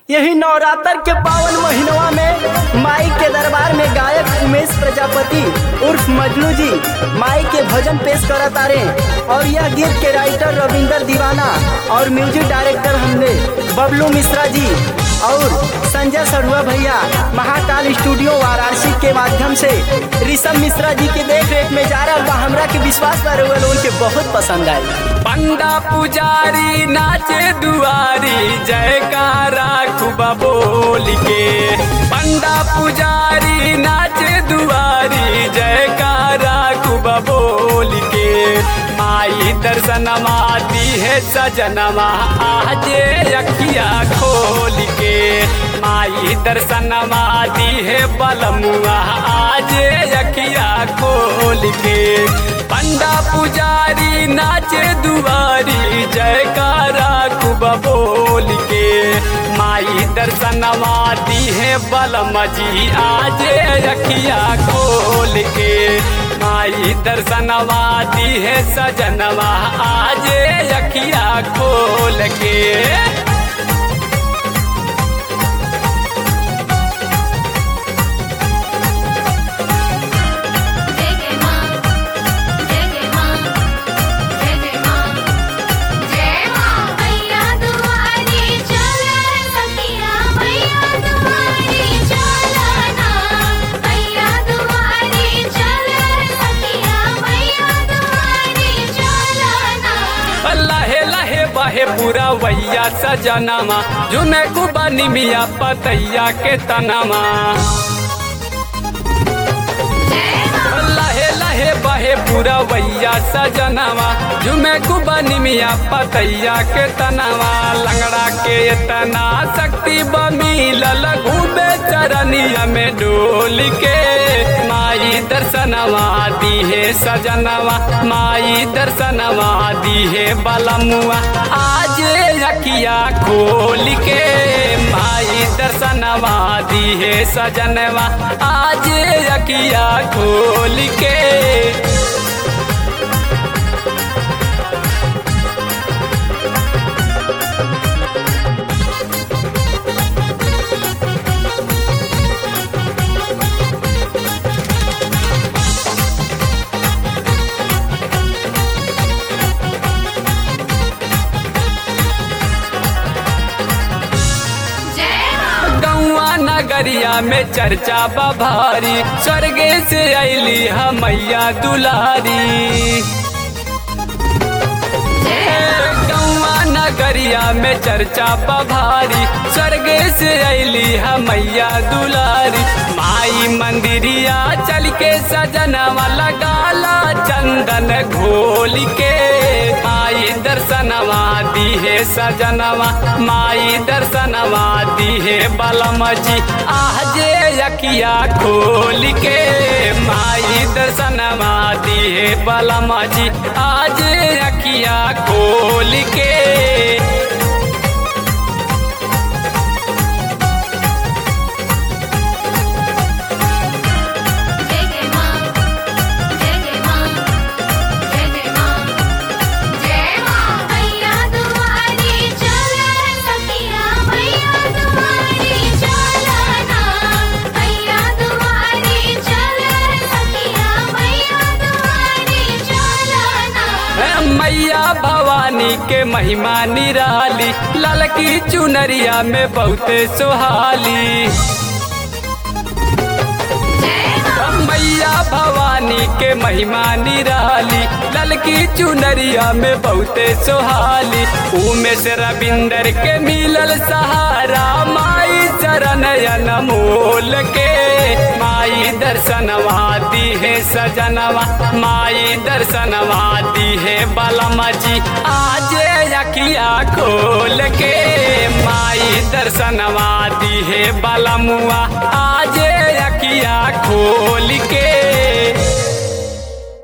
यही नवरात्र के पावन महीनवा में माई के दरबार में गायक उमेश प्रजापति उर्फ मजनू जी माई के भजन पेश करत आ रहे और यह गीत के राइटर रविंदर दीवाना और म्यूजिक डायरेक्टर हमने बबलू मिश्रा जी और संजय सरुआ भैया महाकाल स्टूडियो वाराणसी के माध्यम से ऋषभ मिश्रा जी के देख रेख में जा रहा बा हमरा के विश्वास पर उनके बहुत पसंद आए पंडा पुजारी नाचे दुआरी जयकारा खुबा बोल के पंडा पुजारी नाचे दुआरी जयकारा खुबा बोल के माई दर्शनमा दी है सजनमा आजे अखिया खोल के माई दर्शनमा दी है बलमुआ आजे अखिया खोल के पंडा पुजारी नाचे दुआरी जयकारा खूब बोल के माई दर्शनवा दी है बलम जी आजे रखिया खोल के माई दर्शनवा दी है सजनवा आजे रखिया खोल के जय जय मां जय जय मां जय जय मां जय मां मैया दुआरी चले सखिया मैया दुआरी चलना मैया दुआरी चले सखिया मैया दुआरी चलना लहे लहे बहे पूरा वैया सजनमा जुने कुबा निमिया पतैया के तनमा लहे लहे बहे पूरा वैया सजनवा झुमे कुबा निमिया पतैया के तनवा लंगड़ा के तना शक्ति बमिलल घूबे चरनिया में डोल के माई दर्शनवा दी है सजनवा माई दर्शनवा दी है बलमुआ आज अखिया खोल के माई दर्शनवा दी है सजनवा आज अखिया खोल के जय मां गौआ नगरिया में चर्चा बभारी स्वर्गे से अली मैया दुलारी गौआ नगरिया में चर्चा बभारी स्वर्गे से अली मैया दुलारी माई मंदिरिया चल के सजनवा लगाला चंदन घोल के माई दर्शनवा दी है सजनवा माई दर्शनवा दी है बलम जी आजे अखिया खोल के माई दर्शनवा दी है बलम जी आज अखिया खोल के जय जय मां जय जय मां जय जय मां जय मां मैया दुआरी चले सखिया मैया दुआरी चलना मैया दुआरी चले सखिया मैया दुआरी चलना मैया भवानी के महिमा निराली ललकी चुनरिया में बहुते सुहाली मैया भवानी के महिमा निराली ललकी चुनरिया में बहुते सुहाली उमेश रविंदर के मिलल सहारा माई चरण मोल के माई दर्शनवा दी है सजनवा माई दर्शनवा दी है बलम जी आज अखिया खोल के माई दर्शनवा दी है बलमुआ आज अखिया खोल के